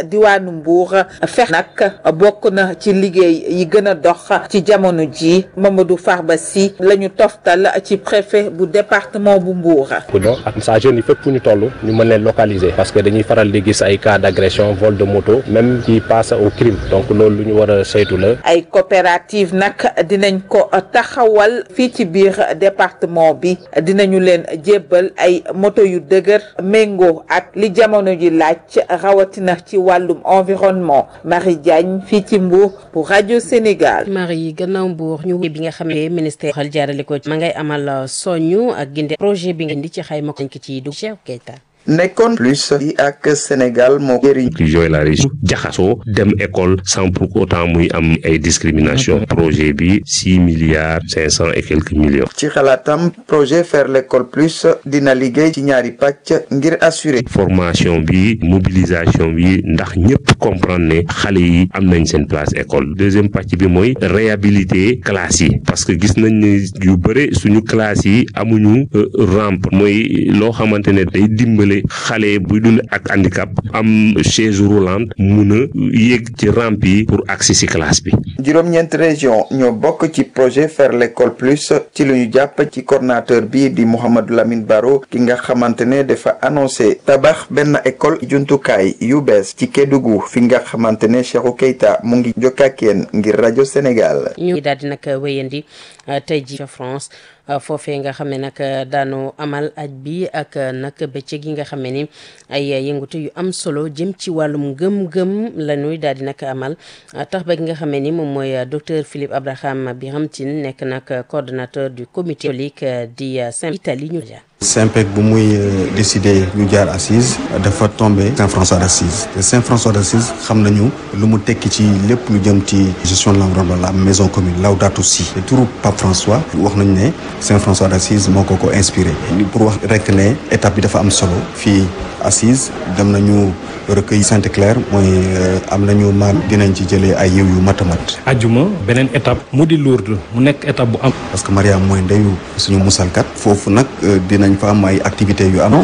diwaanu Mbour fex nag bokk na ci liggéey yi gën a dox ci jamono ji Mamadou Farba Sy la ñu toftal ci préfet bu département bu Mbour. ak saa jeunes yi fépp fu ñu toll ñu mën leen localiser parce que dañuy faral di gis ay cas d'agression vol de moto même qui passe au crime donc loolu lu ñu war a saytu la. ay coopérative nag dinañ ko taxawal fii ci biir département bi dinañu leen jébbal ay moto yu dëgër méngoo ak li jamono ji laaj rawatina ci wàllum environnement Marie Diagne fii ci Mbour pour rajo Sénégal. Marie gannaaw Mbour ñu bi nga xam ne ministère xel jaarale ko ma ngay amal soñu ak ginde projet bi nga indi ci xayma ko ci dugg Cheikh Keita nekkoon plus yi ak Sénégal moo jëriñ inclusion et la région jaxasoo dem école sans pour autant muy am ay discrimination projet bi six milliards cinq cent et quelques millions ci xalaatam projet faire l'école plus dina liggéey ci ñaari pàcc ngir assurer formation bi mobilisation bi ndax ñëpp comprendre ne xale yi am nañ seen place école deuxième pàcc bi mooy réhabiliter classes yi parce que gis nañ ne yu bëre suñu classes yi amuñu rampe mooy loo xamante ne day dimbale xale buy dund ak handicap am chaise roulante mun a yéeg ci rampe yi pour accès ci classe bi. juróom-ñeent région ñoo bokk ci projet faire l'école plus ci lu ñu jàpp ci coordinateur bi di Mouhamadou Lamine Baro ki nga xamante ne dafa annoncé tabax benn école jumtukaay yu bees ci Kédougou fi nga xamante ne Cheikhou Keita mu ngi jokkakeen ngir rajo Sénégal. ñu daal di nag wéyandi tey ji ca France. foofee nga xam ne nag daanu amal aj bi ak nag bëccëg yi nga xam ne ni ay yëngatu yu am solo jëm ci wàllum gëm-gëm la ñuy daal di nag amal tax ba gi nga xam ne ni moom mooy docteur Philippe Abraham Biramtine nekk nag coordonnateur du comité catholique di Saint-Italie ñu Saint-Pec bu muy décidé ñu jaar assise dafa tombé Saint-François d'Assise te Saint-François d'Assise xam nañu lu mu tekki ci lépp lu jëm ci gestion de l'environnement la maison commune Laudato Si te turu Pape François wax nañu ne Saint-François d'Assise moo ko ko inspiré pour wax rek ne étape bi dafa am solo fii assise dem nañu recueil Sainte-Claire mooy am nañu maam dinañ ci jëlee ay yiw yu mat a mat ajuma beneen étape mu di Lourdes mu nekk étape bu am parce que Mariam mooy ndeyu suñu musalkat foofu nag dinañ fa am ay activités yu am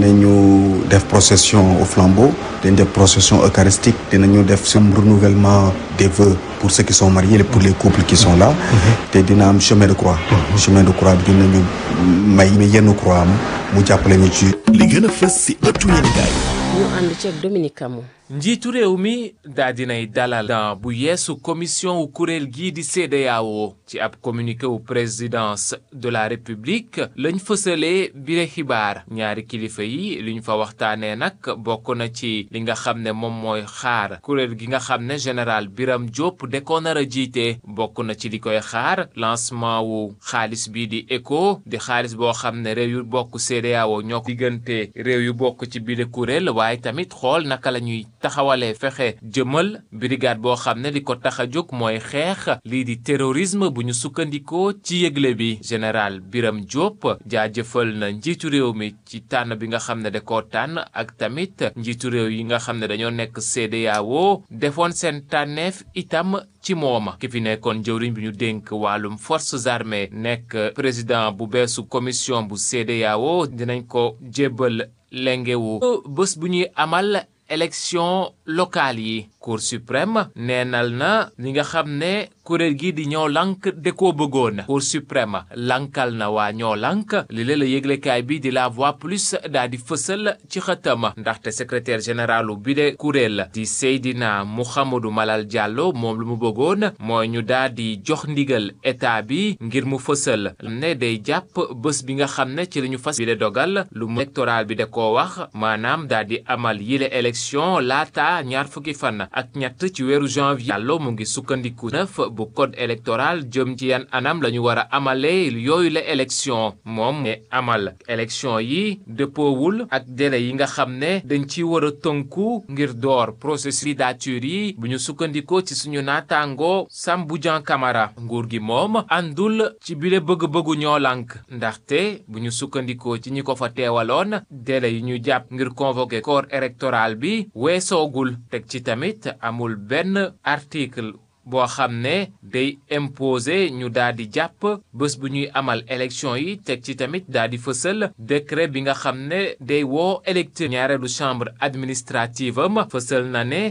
dinañu def procession au flambeau dinañ def procession eucharistique dinañu def sum renouvellement des vœux pour ceux qui sont mariés et pour les couples qui sont là te dina am chemin de croix chemin de croix bi dinañu may yenn croix am mu jàppale ñu ci li gën a fës si ëttu yéenekaay ñu ànd ci ak Dominique Camou njiitu réew mi daa dinay dalal dan bu yeesu commission wu kuréel gii di CEDEAO ci ab communiqué wu présidence de la république lañ fësalee bile xibaar ñaari kilifa yi li ñu fa waxtaanee nag bokk na ci li nga xam ne moom mooy xaar kuréel gi nga xam ne général Biram Diop de ko nar a jiite bokk na ci li koy xaar lancement wu xaalis bii di ECO di xaalis boo xam ne réew yu bokk CEDEAO ñoo ko diggante réew yu bokk ci bile kuréel waaye tamit xool naka la ñuy taxawalee fexe jëmal brigade boo xam ne li ko tax a jóg mooy xeex lii di terrorisme bu ñu sukkandikoo ci yëgle bi général Biram Diop jaajëfal na njiitu réew mi ci tànn bi nga xam ne da koo tànn ak tamit njiitu réew yi nga xam ne dañoo nekk CEDEAO defoon seen tànneef itam ci mooma ki fi nekkoon jëwriñ bi ñu dénk wàllum forces armées nekk président bu beesu commission bu CEDEAO dinañ ko jébbal lengewu bés bu ñuy amal élection locale yi cour suprême neenal na li nga xam ne kuréel gi di ñoo lank de koo bëggoon cour suprême lankal na waa ñoo lank li la la yëglekaay bi di la voix plus daa di fësal ci xëtam ndaxte secrétaire généralu bi de kuréel di Seydina Mouhamadou Malal Diallo moom lu mu bëggoon mooy ñu daa di jox ndigal état bi ngir mu fësal ne day jàpp bés bi nga xam ne ci la ñu fas bi de dogal lu mu électoral bi da koo wax maanaam daa di amal yile élection laata ñaar fukki fan ak ñett ci weeru janvier Diallo mu ngi sukkandiku neuf bu code électoral jëm ci yan anam la ñu war a amalee yooyu la élection moom ne amal élection yi dëppoowul ak délai yi nga xam ne dañ ci war a tënku ngir door processus candidature yi bu ñu sukkandikoo ci suñu naataango Sambou Dian Camara nguur gi moom àndul ci bile bëgg-bëggu ñoo lànk ndaxte bu ñu sukkandikoo ci ñi ko fa teewaloon délai yi ñu jàpp ngir convoquer corps électoral bi weesoogul teg ci tamit amul benn article boo xam ne day imposer ñu daal di jàpp bés bu ñuy amal élection yi teg ci tamit daal di fësal décret bi nga xam ne day woo électeur ñaareelu chambre administrative am fësal na ne